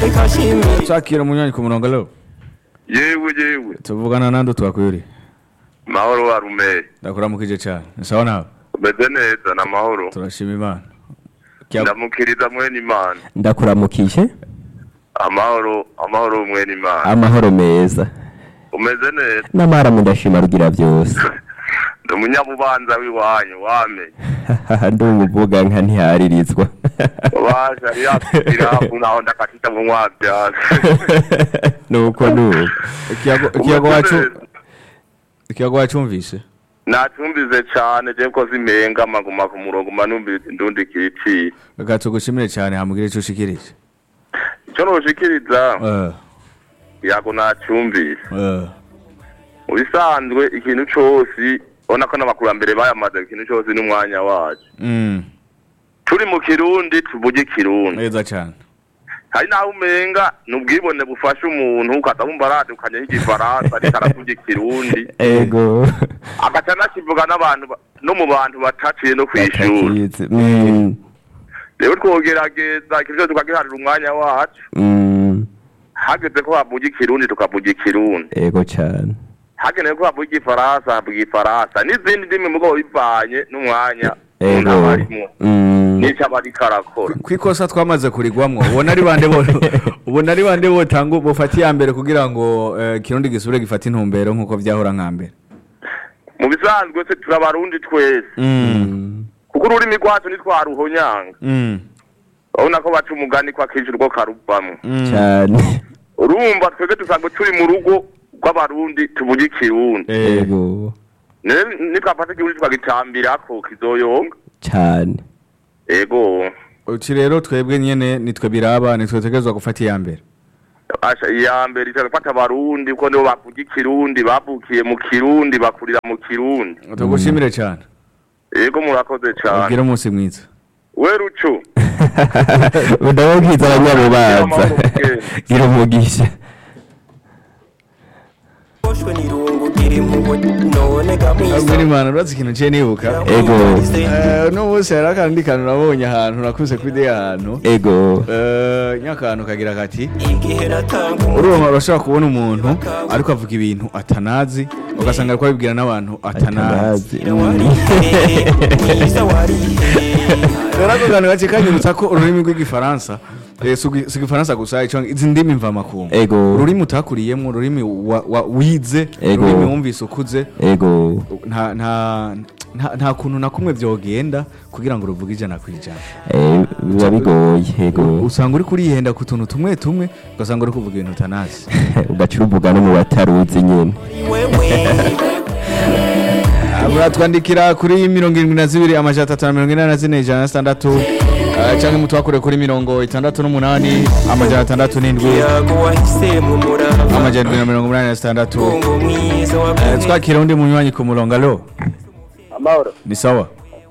Shakira munywanyi ku murongo alo yewe yewe tuvugana nande twakwiri mahoro wa rumeye ndakuramukije cyane sawa nawe umeze neza na mahoro turashima imana Kya- ndamukiriza mwene imana ndakuramukije amahoro amahoro mwene imana amahoro meza umeze neza n'amaramu ndashima rugira byose ndi umunyabubanza w'iwanyu wamenye ndi umuvuga nka ntiharirizwa waje ari yakugiraho naho ndakatita mu mwabyasi nuko nuko ikiyago ikiyago wacu ikiyago wacumvise natumbize cyane je ko zimenga maguma ku murongo manumbize ndundi kicira reka tugushimire cyane hamugire icyo ushikirije icyo noshikiriza Eh, yago nacyumvise eh, mu bisanzwe ikintu cose ubona ko n'abakurambere bayamaze ikintu cose n'umwanya wacu mm, turi mu kirundi tuvuge ikirundi neza cyane hari naho umenga ni ubwibone bufasha umuntu ukaza wumva aradukanye nk'igifaransa ariko aravuga ikirundi ego agaca anakivuga n'abantu ba- no mu bantu bataciye no kw'ishuri Batakizi. Mm, rero twogerageza ikintu cyose tukagiharira umwanya wacu mm, hageze ko havuga ikirundi tukavuga ikirundi ego cyane hagenewe ko havuga igifaransa havuga igifaransa n'izindi ndimi mugabo bivanye n'umwanya umuntu ego aba arimo Mm, n'icyo aba ariko arakora kwikosa twamaze kurigwamwo ubona ari bande bo ubona ari bande botanga bufata iya mbere kugira ngo eh, kirundi gisubire gifate intumbero nk'uko vyahora nka mbere mu bisanzwe se turabarundi twese mm, kuko ururimi rwacu ntitwaruhonyanga Mm, urabona ko baca umugani ko akenshi urwo karuvamo mm, cyane urumva twebwe dusanzwe turi mu rugo rw'abarundi tuvuge ikirundi eh, ego Ne- nitwafata ikirundi tukagitambirako kizoyonga cyane ego uti rero twebwe nyene nitwe biraba nitwe tegerezwa gufata iya mbere asha iya mbere itagafata abarundi kuko nibo bavuga ikirundi bavukiye mu kirundi bakurira mu kirundi tugushimire cyane ego murakoze cyane ubwire umunsi mwiza we rucu ndababwiza abanyabubanza gira umugisha boshwe n'irungu gira impuhwe none gamwisa ubwire imana urazi ikintu ciye nibuka ego Eh, uno munsi hari akandi kantu nabonye ahantu nakuze kuri ahantu ego Eh, nyakanu kagira kati igihe natanga urumva urashobora kubona umuntu ariko avuga ibintu atanazi ugasanga ariko abibwira n'abantu atanazi atanazi warihe mwiza warihe rero ako kantu gace kanyibutsa ko ururimi rw'igifaransa eh, si ugi- si igifaransa gusa ico izi ndimi mvamakungu Ego. ururimi utakuriyemo ururimi wa- wa- wize Ego. ururimi wumvise ukuze ego nta nta nta- nta kuntu na kumwe vyogenda kugira ngo uruvuge ijana ku ijana Eh, biba bigoye ego usanga uri kurihenda ku tuntu tumwe tumwe ugasanga uri kuvuga ibintu utanazi ugaca uruvuga no mu bataruzi nyine wewe muratwandikira kuri mirongo irindwi na zibiri amajana atatu na mirongo inani na zine ijana na sitandatu eh, canke mutwakure kuri mirongo itandatu n'umunani amajana atandatu n'indwi yago wahisemo umurava amajana indwi na mirongo umunani na sitandatu ngo mwiza Eh, wakunze twakira undi munywanyi ku murongo alo amahoro ni sawa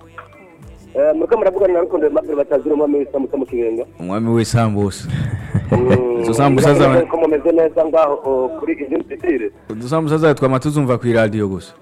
Eh, muriko muravugana na rukundo mabiro batazira umwami w'isambusa mu kibenga umwami w'isambusa Mm, Izo sambusa ngira ngo zawe- ko mumeze neza ngaho oh, kuri izindi zitire udusambusa zawe twama tuzumva kw'iradiyo gusa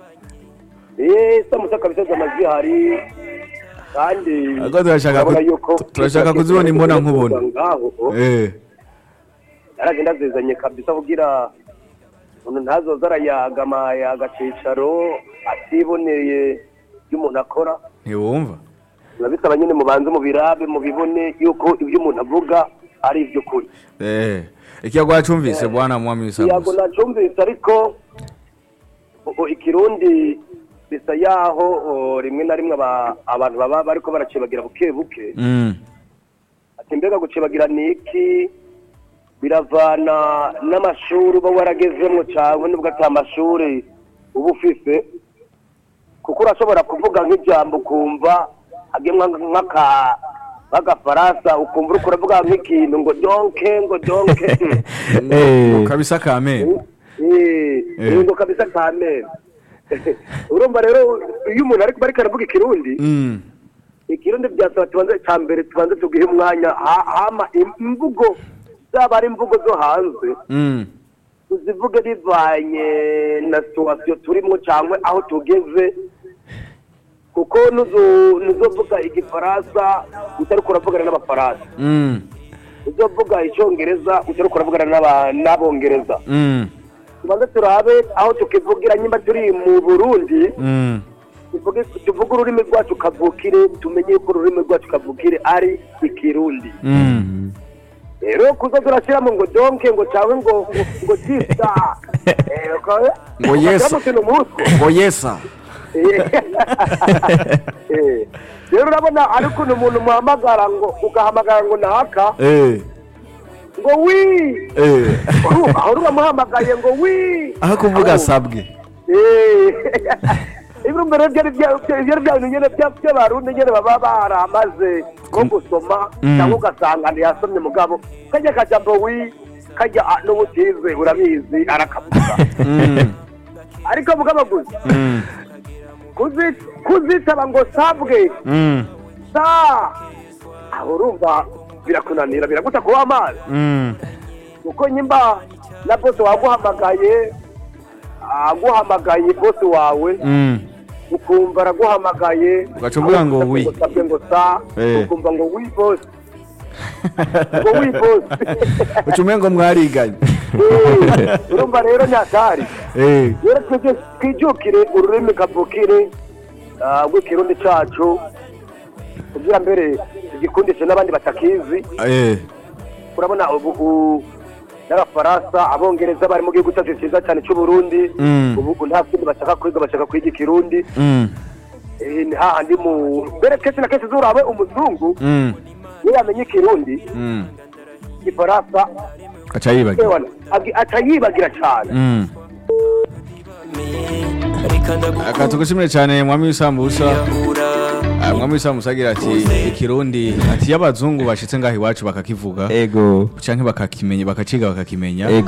eh sambusa kabisa z'amajwi hari kandi Ariko turashaka ku- urabona yuko- turashaka kuzibona imbona nkubona. ngaho oh, eh naragenda zizanye kabisa kugira umuntu ntazoza arayagama agacicaro atiboneye ibyo umuntu akora ntiwumva biba bisaba nyine mubanze mubirabe mubibone yuko ibyo umuntu avuga ari iby'ukuri eh ikiyago wacumvise bwana mwami yago w'isambusa nacumvise ariko ubu ikirundi bisa yaho o, rimwe na rimwe aba- abantu baba bariko baracibagira buke buke Mm, ati mbega gucibagira ni iki biravana n'amashuri uba waragezemwo cyangwa nubwo ata mashuri uba ufise kuko urashobora kuvuga nk'ijambo ukumva hagemwa nk'aka nk'agafaransa ukumva uriko uravuga nk'ikintu ngo donke ngo donke Eh, kabisa kamere Eh, Eh. ngo kabisa kamere urumva rero iyo umuntu ariko bariko aravuga ikirundi Mm, ikirundi byasaba tubanze cya mbere tubanze tugihe umwanya ha- hama imvugo zaba ari imvugo zo hanze mm, tuzivuge bivanye na situwasiyo turimo cyangwa aho tugeze kuko nuzo- nuzovuga igifaransa utari kuravugana n'abafaransa mm, uzovuga icyongereza utari kuravugana n'aba- n'abongereza Mm. tubanze turabe aho tukivugira nyimba turi mu burundi Mm. tuvuge tuvuge ururimi rwacu kavukire tumenye ko ururimi rwacu kavukire ari ikirundi Mm. rero kuza turashyiramo ngo donke ngo cyangwa ngo ngo ngo tisa Eh, uka- Ngo yes. ugashyiramo utuntu nk'utwo ngo yesa Eh, rero urabona ari ukuntu umuntu muhamagara ngo ugahamagara ngo naka Eh. ngo wi Eh. Urumva, aho uramuhamagaye ngo wi aho kuvuga sabwe ibyo mbere byari bya- bya- byari bya bintu nyine bya- by'abarundi nyine baba baramaze nko gusoma Mm. cyangwa ugasanga ntiyasomye mugabo kajya kajambo wi kajya ah, n'ubutize urabizi arakavuga Mm. ariko mugabo gusa Mm. kuzi- kuzitaba ngo sabwe Mm. sa aho urumva birakunanira biraguta kuba amazi Mm. kuko nyimba na bose waguhamagaye aguhamagaye bose wawe Mm. ukumva araguhamagaye Ugaca uvuga ngo wi. usabwe ngo sa Eh. ukumva ngo wi bose ngo wi bose ucume ngo mwariganye Eh, urumva rero nyakari Eh. rero twebwe twijukire ururimi kavukire ah, rw'ikirundi cacu kugira mbere tugikundishe n'abandi batakizi Eh. urabona ubu u- n'abafaransa abongereza bari mu gihugu cyacu cyiza cyane cy'uburundi Mm. ubu nta kindi bashaka kwiga bashaka kwiga ikirundi Mm. Eh, ni hahandi mu mbere kenshi na kenshi zurabe umuzungu Mm. iyo yamenye ikirundi Mm. igifaransa aca yibagira ewana, agi- aca yibagira cyane Mm. reka ndagukunda aka tugushimire cyane mwami w'isambusa yahura Ah, mwami w'isambusa agira ati ikirundi ati iyo abazungu bashitse ngaho iwacu bakakivuga ego canke bakakimenya bakaciga bakakimenya ego